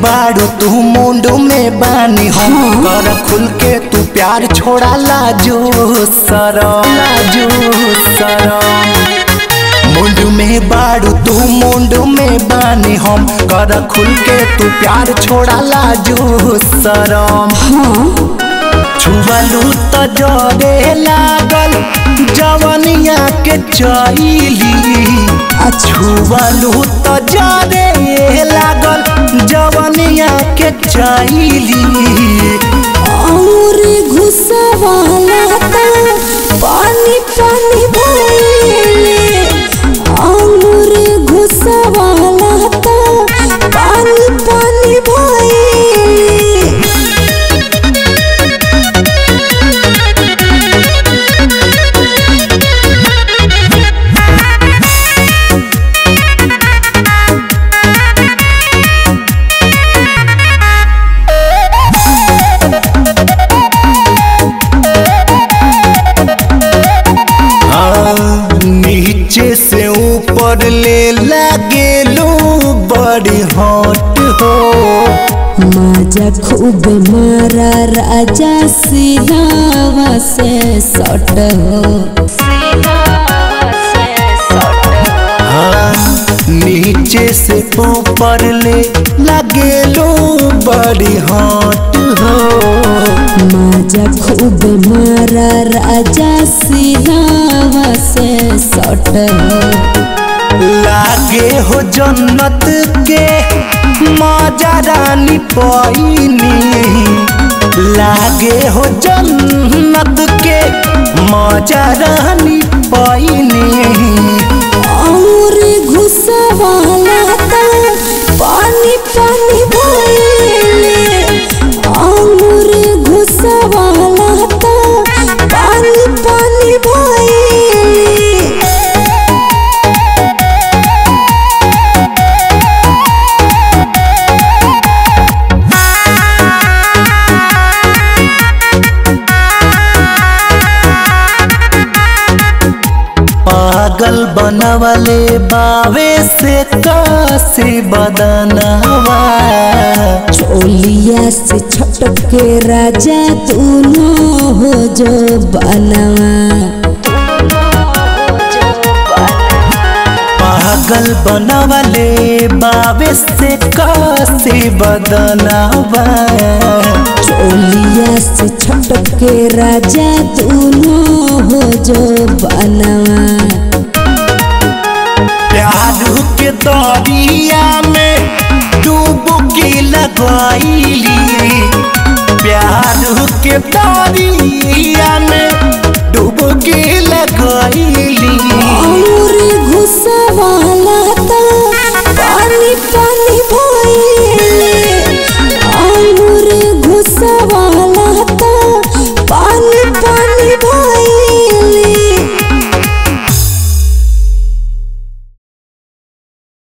बाड़ू तू मुंड में बानी हम कर खुल के तू प्यार छोड़ा लाजो सरम लाजो सरम मुंड में बाड़ू तू मुंड में बानी हम कर खुल के तू प्यार छोड़ा लाजो सरम छुअलू त जरे लागल जवनिया के चैली छुअलू त जरे लागल जवनिया के चैली और घुसवाला ता पानी पानी भइले और घुसवाला ता पानी पानी भइले हाँ, नीचे से ऊपर ले लागेलू बड़ी हॉट हो माजा खूब मारा राजा सिलावा से सट हो हाँ, नीचे से ऊपर ले लागेलू बड़ी हॉट हो माजा खूब मारा राजा सिलावा से सट हो लागे हो जन्नत के मजा रानी पैनी लागे हो जन्नत के मजा रानी पैनी और घुसवाला ता पानी पानी भइले और घुसवाला ता पानी पानी भइले पागल बनवले बावे से काशी बदनवा चोलिया से छटक के राजा दोनों हो जो बनवा पागल बनवले बावे से काशी बदनवा चोलिया से छटक के राजा दोनों हो जो बनवा प्यार के दरिया में डुबकी लगाईली प्यार के दरिया